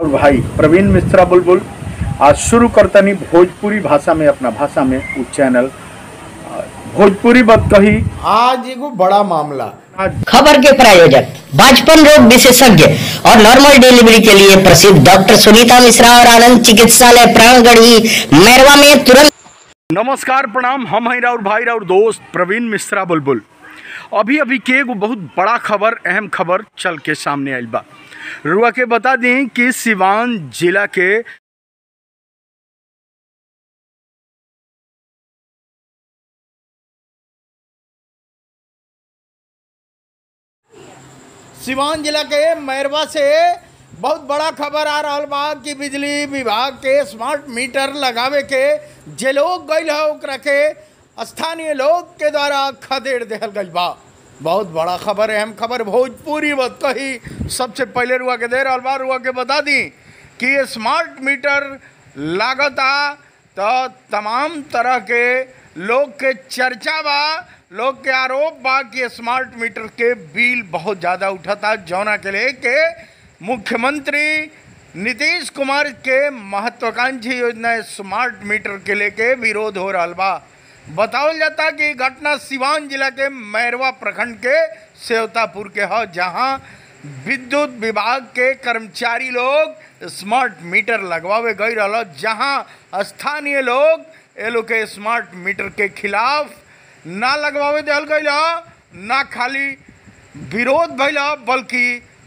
और भाई प्रवीण मिश्रा बुलबुल आज शुरू करतनी भोजपुरी भाषा में अपना भाषा में उ चैनल आ, भोजपुरी बत कही आज एगो बड़ा मामला आज खबर के प्रायोजक बाजपन रोग विशेषज्ञ और नॉर्मल डिलीवरी के लिए प्रसिद्ध डॉक्टर सुनीता मिश्रा और आनंद चिकित्सालय प्राणगढ़ी मैरवा में तुरंत नमस्कार प्रणाम हम हैं राउर भाई राउर दोस्त प्रवीण मिश्रा बुलबुल अभी अभी के एगो बहुत बड़ा खबर अहम खबर चल के सामने आइल बा रुआ के बता दें कि सिवान जिला के सिवान जिला के मैरवा से बहुत बड़ा खबर आ रहा बा कि बिजली विभाग के स्मार्ट मीटर लगावे के जे लोग गईल है ओकरा के स्थानीय लोग के द्वारा खदेड़ देहल गईल बा बहुत बड़ा खबर है अहम खबर भोजपुरी बात कही सबसे पहले रुआ के दे रहा बा रुआ के बता दी कि ये स्मार्ट मीटर लागता तो तमाम तरह के लोग के चर्चा बा लोग के आरोप बा कि स्मार्ट मीटर के बिल बहुत ज़्यादा उठता जौना के लिए के मुख्यमंत्री नीतीश कुमार के महत्वाकांक्षी योजना स्मार्ट मीटर के लेके विरोध हो रहा बा बतावल जाता कि घटना सिवान जिला के मैरवा प्रखंड के सेवतापुर के ह जहां विद्युत विभाग के कर्मचारी लोग स्मार्ट मीटर लगवावे गई रहा जहां स्थानीय लोग ये लोग के स्मार्ट मीटर के खिलाफ ना लगवावे दिल गई ना खाली विरोध भइल ह, बल्कि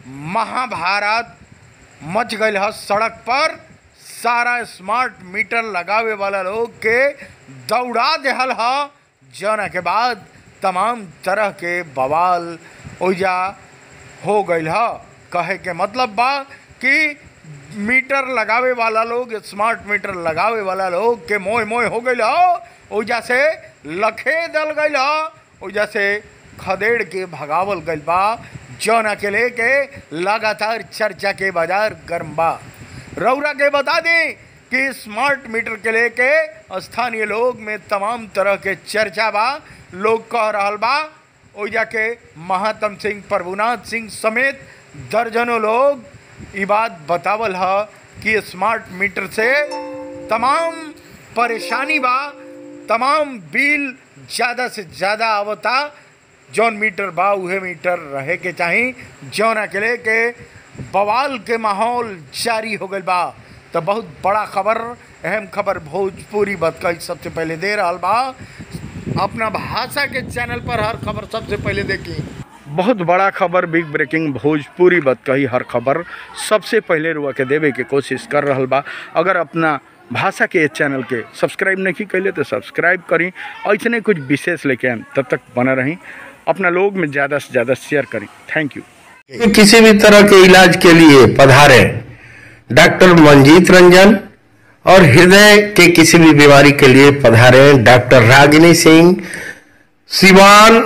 महाभारत मच गई है सड़क पर सारा स्मार्ट मीटर लगावे वाला लोग के दौड़ा देहल है जौना के बाद तमाम तरह के बवाल ओइजा हो गई है कहे के मतलब बा कि मीटर लगावे वाला लोग स्मार्ट मीटर लगावे वाला लोग के मोह मोह हो गई है ओइजा से लखे दल गई है ओइजा से खदेड़ के भगावल गई बा जौना के लेके लगातार चर्चा के बाजार गर्म बा रौरा के बता दें कि स्मार्ट मीटर के लेके स्थानीय लोग में तमाम तरह के चर्चा बा लोग कह रहल बा ओइजा के महात्म सिंह प्रभुनाथ सिंह समेत दर्जनों लोग ई बात बतावल ह कि स्मार्ट मीटर से तमाम परेशानी बा तमाम बिल ज़्यादा से ज़्यादा आवता जौन मीटर बा उहे मीटर रहे के चाही जौना के लेके बवाल के माहौल जारी हो गई बा तो बहुत बड़ा खबर अहम खबर भोजपुरी बतकई सबसे पहले दे रहा बा अपना भाषा के चैनल पर हर खबर सबसे पहले देखी बहुत बड़ा खबर बिग ब्रेकिंग भोजपुरी बत कही हर खबर सबसे पहले रुआ के देवे के कोशिश कर रहल बा अगर अपना भाषा के चैनल के सब्सक्राइब नहीं कैले तो सब्सक्राइब करी ऐसे कुछ विशेष लेके आएम तब तक बना रही अपना लोग में ज़्यादा से ज़्यादा शेयर करी थैंक यू कि किसी भी तरह के इलाज के लिए पधारे डॉक्टर मंजीत रंजन और हृदय के किसी भी बीमारी के लिए पधारे डॉक्टर रागिनी सिंह सिवान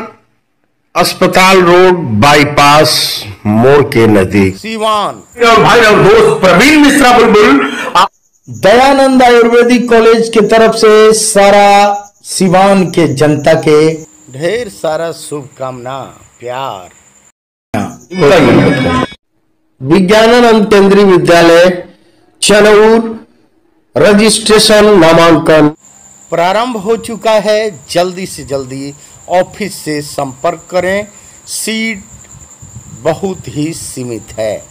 अस्पताल रोड बाईपास मोड़ के नजदीक सीवान और भाई और दोस्त प्रवीण मिश्रा बुलबुल आप दयानंद आयुर्वेदिक कॉलेज की तरफ से सारा सिवान के जनता के ढेर सारा शुभकामना प्यार विज्ञानानंद केंद्रीय विद्यालय चनौर रजिस्ट्रेशन नामांकन प्रारंभ हो चुका है जल्दी से जल्दी ऑफिस से संपर्क करें सीट बहुत ही सीमित है